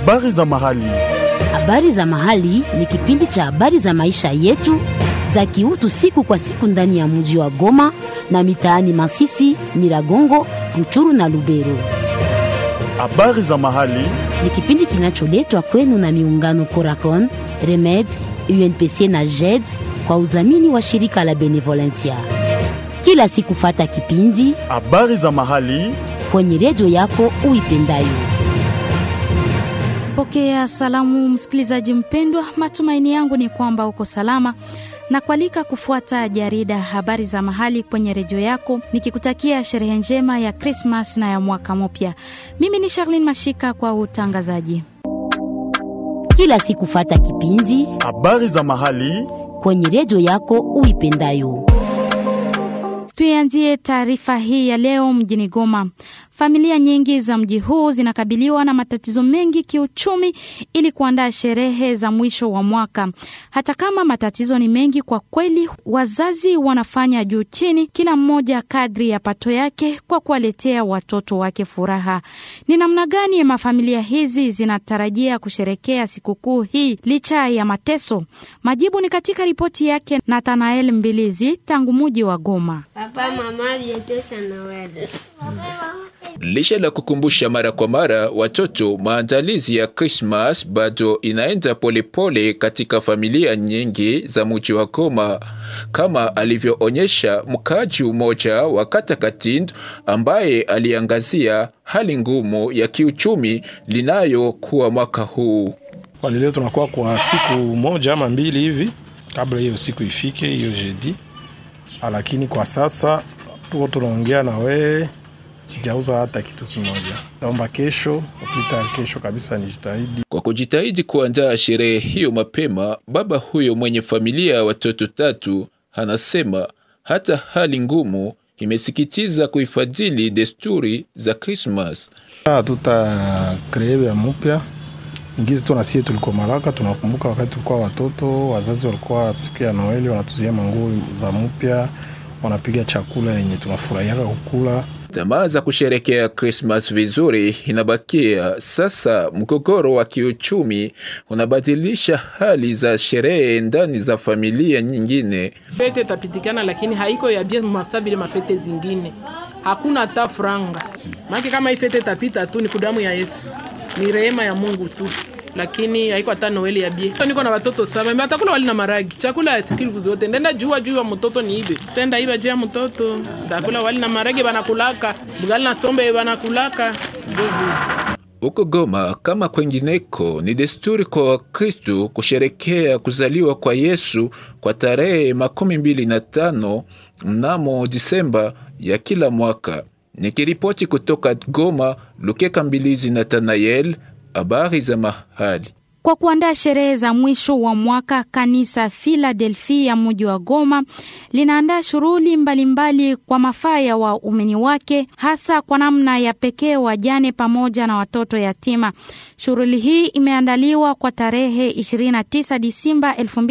Habari za mahali. Habari za mahali ni kipindi cha habari za maisha yetu za kiutu siku kwa siku ndani ya mji wa Goma na mitaani Masisi, Nyiragongo, Ruchuru na Lubero. Habari za mahali. Ni kipindi kinacholetwa kwenu na miungano Coracon, Remed, UNPC na JED kwa udhamini wa shirika la Benevolencia. Kila siku fata kipindi Habari za mahali. kwenye redio yako uipendayo. Pokea salamu msikilizaji mpendwa, matumaini yangu ni kwamba uko salama na kualika kufuata jarida habari za mahali kwenye redio yako, nikikutakia sherehe njema ya Krismas na ya mwaka mpya. Mimi ni Charlene Mashika kwa utangazaji. Kila siku fata kipindi Habari za mahali. kwenye redio yako uipendayo. Tuianzie taarifa hii ya leo mjini Goma. Familia nyingi za mji huu zinakabiliwa na matatizo mengi kiuchumi ili kuandaa sherehe za mwisho wa mwaka. Hata kama matatizo ni mengi kwa kweli, wazazi wanafanya juu chini, kila mmoja kadri ya pato yake, kwa kuwaletea watoto wake furaha. Ni namna gani mafamilia hizi zinatarajia kusherekea sikukuu hii licha ya mateso? Majibu ni katika ripoti yake Nathanael Mbilizi tangu muji wa Goma. Papa, mama, bientôt c'est Noël. Licha la kukumbusha mara kwa mara watoto maandalizi ya Christmas bado inaenda polepole pole katika familia nyingi za mji wa Goma, kama alivyoonyesha mkaaji mmoja wa kata Katindo ambaye aliangazia hali ngumu ya kiuchumi linayokuwa mwaka huu. Kwani leo tunakuwa kwa siku moja ama mbili hivi kabla hiyo siku ifike, hiyo jeudi. Lakini kwa sasa tuko tunaongea na wewe, sijauza hata kitu kimoja. Naomba kesho upita kesho kabisa nijitahidi. Kwa kujitahidi kuandaa sherehe hiyo mapema, baba huyo mwenye familia ya watoto tatu anasema hata hali ngumu imesikitiza kuifadhili desturi za Krismas. Hatuta kree ya mpya ngizi tu nasie tulikuwa Maraka, tunakumbuka wakati tulikuwa watoto, wazazi walikuwa siku ya Noeli wanatuzia manguo za mpya, wanapiga chakula yenye tunafurahiaka kukula. Tamaa za kusherekea Krismas vizuri inabakia sasa. Mgogoro wa kiuchumi unabadilisha hali za sherehe ndani za familia nyingine. Fete tapitikana lakini haiko ya bia masa vile mafete zingine, hakuna hata franga maki. Kama hii fete tapita tu, ni kudamu ya Yesu, ni rehema ya Mungu tu, lakini haiko hata Noeli ya bia. Niko na watoto saba, mimi atakula wali na maragi, chakula ya siku zote. Ndenda jua juu ya mtoto ni ibe, tenda ibe juu ya mtoto, ndakula wali na maragi, banakulaka bugali na sombe, banakulaka ndugu Huko Goma kama kwengineko, ni desturi kwa Wakristu kusherekea kuzaliwa kwa Yesu kwa tarehe makumi mbili na tano mnamo Disemba ya kila mwaka. Nikiripoti kutoka Goma, Lukeka Mbilizi Nathanael, habari za mahali. Kwa kuandaa sherehe za mwisho wa mwaka, kanisa Filadelfia ya mji wa Goma linaandaa shughuli mbalimbali kwa mafaa ya waumini wake, hasa kwa namna ya pekee wajane pamoja na watoto yatima. Shughuli hii imeandaliwa kwa tarehe 29 Disemba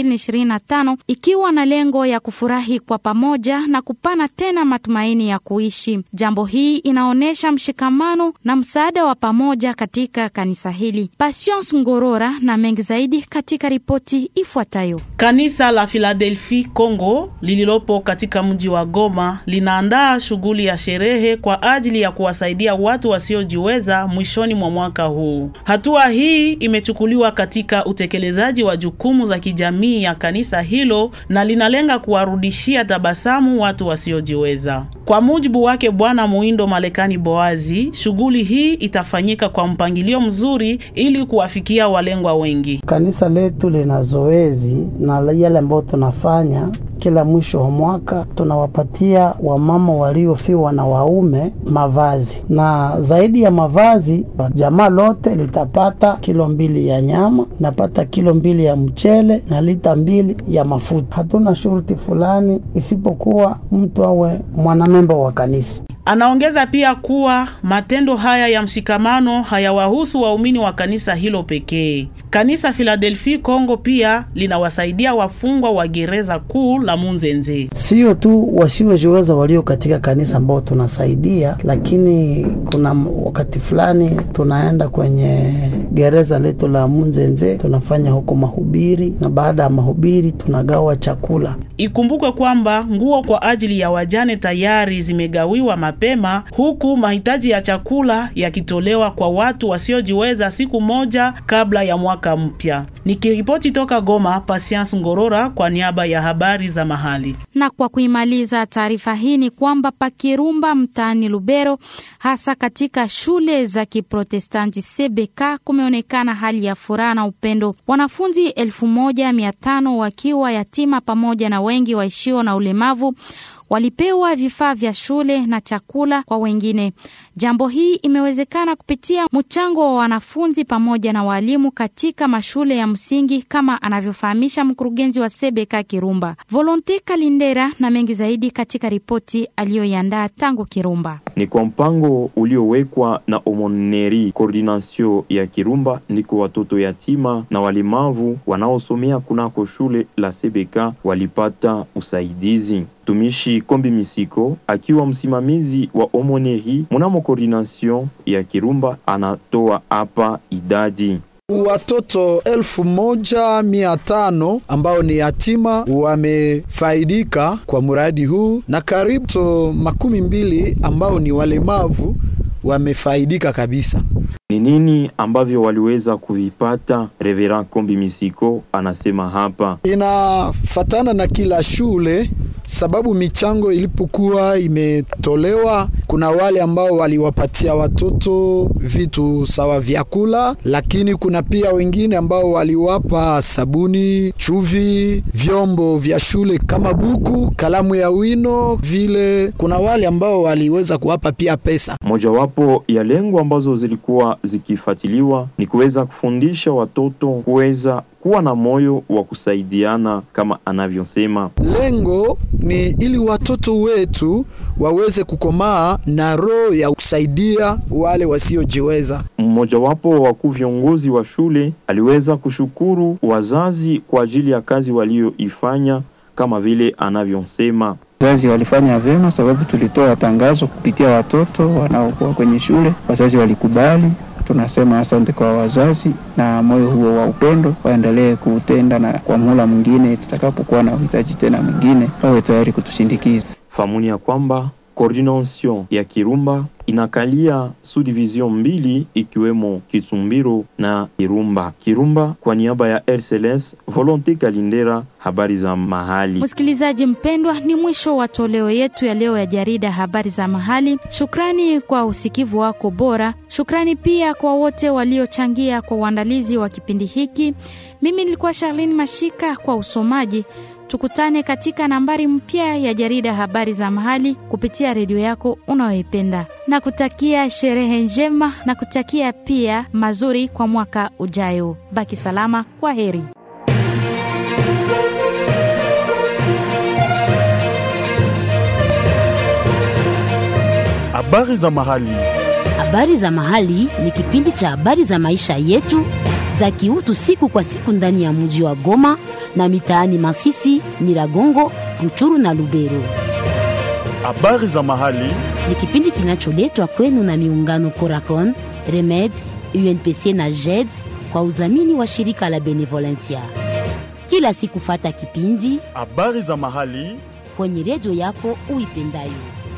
2025 ikiwa na lengo ya kufurahi kwa pamoja na kupana tena matumaini ya kuishi. Jambo hii inaonyesha mshikamano na msaada wa pamoja katika kanisa hili. Patience Ngorora na mengi zaidi katika ripoti ifuatayo. Kanisa la Philadelphia Kongo lililopo katika mji wa Goma linaandaa shughuli ya sherehe kwa ajili ya kuwasaidia watu wasiojiweza mwishoni mwa mwaka huu. Hatua hii imechukuliwa katika utekelezaji wa jukumu za kijamii ya kanisa hilo na linalenga kuwarudishia tabasamu watu wasiojiweza. Kwa mujibu wake Bwana Muindo Malekani Boazi, shughuli hii itafanyika kwa mpangilio mzuri ili kuwafikia walengwa wengi. Kanisa letu lina zoezi na yale ambayo tunafanya kila mwisho wa mwaka tunawapatia wamama waliofiwa na waume mavazi, na zaidi ya mavazi, jamaa lote litapata kilo mbili ya nyama, napata kilo mbili ya mchele na lita mbili ya mafuta. Hatuna shuruti fulani isipokuwa mtu awe mwanamemba wa kanisa. Anaongeza pia kuwa matendo haya ya mshikamano hayawahusu waumini wa kanisa hilo pekee. Kanisa Philadelphia Kongo pia linawasaidia wafungwa wa gereza kuu la Munzenze. Sio tu wasiojiweza walio katika kanisa ambao tunasaidia, lakini kuna wakati fulani tunaenda kwenye gereza letu la Munzenze tunafanya huko mahubiri, na baada ya mahubiri tunagawa chakula. Ikumbukwe kwamba nguo kwa ajili ya wajane tayari zimegawiwa mapema, huku mahitaji ya chakula yakitolewa kwa watu wasiojiweza siku moja kabla ya mwaka mpya. Nikiripoti toka Goma, Patience Ngorora kwa niaba ya habari za mahali. Na kwa kuimaliza taarifa hii ni kwamba Pakirumba mtaani Lubero, hasa katika shule za Kiprotestanti CBK, kumeonekana hali ya furaha na upendo. Wanafunzi elfu moja mia tano wakiwa yatima pamoja na wengi waishio na ulemavu walipewa vifaa vya shule na chakula kwa wengine. Jambo hii imewezekana kupitia mchango wa wanafunzi pamoja na walimu katika mashule ya msingi kama anavyofahamisha mkurugenzi wa Sebeka Kirumba Volonte Kalindera, na mengi zaidi katika ripoti aliyoiandaa tangu Kirumba. Ni kwa mpango uliowekwa na Omoneri Coordination ya Kirumba, ndiko watoto yatima na walemavu wanaosomea kunako shule la Sebeka walipata usaidizi. Mtumishi Kombi Misiko akiwa msimamizi wa Omoneri mnamo Coordination ya Kirumba anatoa hapa idadi Watoto elfu moja mia tano ambao ni yatima wamefaidika kwa mradi huu na karibu makumi mbili ambao ni walemavu wamefaidika kabisa. Ni nini ambavyo waliweza kuvipata? Reverend Kombi Misiko anasema hapa, inafatana na kila shule sababu michango ilipokuwa imetolewa, kuna wale ambao waliwapatia watoto vitu sawa vyakula, lakini kuna pia wengine ambao waliwapa sabuni, chuvi, vyombo vya shule kama buku, kalamu ya wino vile. Kuna wale ambao waliweza kuwapa pia pesa. Mojawapo ya lengo ambazo zilikuwa zikifuatiliwa ni kuweza kufundisha watoto kuweza kuwa na moyo wa kusaidiana kama anavyosema. Lengo ni ili watoto wetu waweze kukomaa na roho ya kusaidia wale wasiojiweza. Mmojawapo wa wakuu viongozi wa shule aliweza kushukuru wazazi kwa ajili ya kazi walioifanya kama vile anavyosema. Wazazi walifanya vyema, sababu tulitoa tangazo kupitia watoto wanaokuwa kwenye shule. Wazazi walikubali. Tunasema asante kwa wazazi, na moyo huo wa upendo waendelee kuutenda, na kwa muhula mwingine tutakapokuwa na uhitaji tena mwingine wawe tayari kutushindikiza. Famuni ya kwamba coordination ya Kirumba inakalia subdivision mbili ikiwemo Kitumbiro na Kirumba. Kirumba kwa niaba ya RCLS, Volonte Kalindera, habari za mahali. Msikilizaji mpendwa, ni mwisho wa toleo yetu ya leo ya jarida habari za mahali. Shukrani kwa usikivu wako bora. Shukrani pia kwa wote waliochangia kwa uandalizi wa kipindi hiki. Mimi nilikuwa Charlene Mashika kwa usomaji. Tukutane katika nambari mpya ya jarida habari za mahali kupitia redio yako unayoipenda, na kutakia sherehe njema na kutakia pia mazuri kwa mwaka ujayo. Baki salama, kwa heri. Habari za mahali. Habari za mahali ni kipindi cha habari za maisha yetu za kiutu siku kwa siku ndani ya mji wa Goma na mitaani Masisi, Nyiragongo, Ruchuru na Lubero. Habari za mahali Ni kipindi kinacholetwa kwenu na miungano Coracon, Remed, UNPC na JED kwa udhamini wa shirika la Benevolencia. Kila siku fata kipindi habari za mahali kwenye redio yako uipendayo.